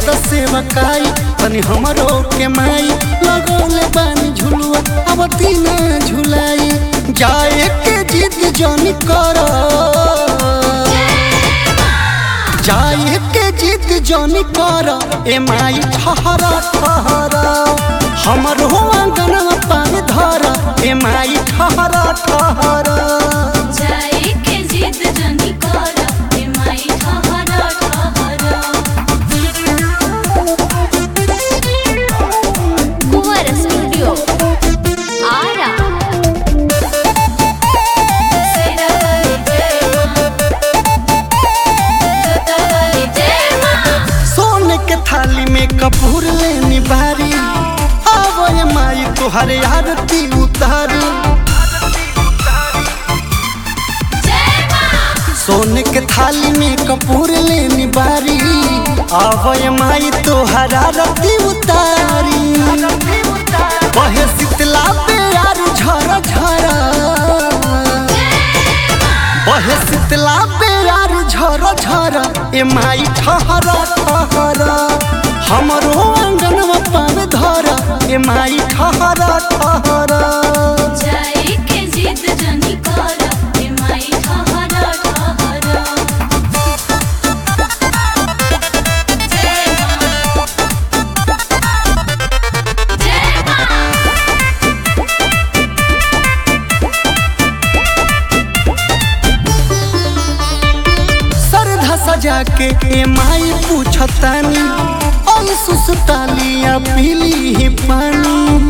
त सेवकाई तनी हमरो के माई लगौले बानी झुलुआ अब तीना झुलाई जाए के जिद जनी कर जाए के जिद जनी कर ए माई ठहरा ठहरा हमरो आंगन पानी धर ए माई ठहरा ठहरा जाए के जिद जनी कर ए माई ठहरा ठहरा कुंवर स्टूडियो आरा सेरा वाली जय मां जोता वाली जय मां सोने के थाली में कपूर लेनी बारी आवो ये माई तुहरे आरती उतारी जय मां सोने के थाली में कपूर लेनी बारी आवो ये माई तुहरा आरती उतारी बहे शीतला पे यार झरा झरा बहे शीतला पे यार झरा झरा ए माई ठहरा ठहरा हमरो आंगन पान धरा ए माई ठहरा ठहरा जाए के जिद जनी कर ए माई ठहरा ठहरा जय मां जय मां सरधा सजा के ए माई पूछतानी और सुसतालिया पीली ही पानी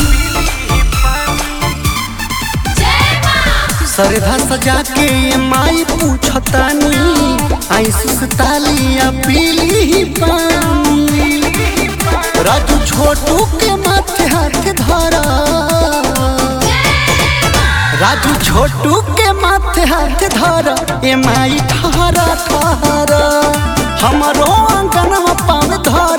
जय मां सरधा सजा के ए माई पूछतानी आई सुसतालिया पीली ही पानी राजू छोटू के माथे हाथ धरा राजू छोटू के माथे हाथ धरा ए माई ठहरा ठहरा हमरो आंगन पाव धरा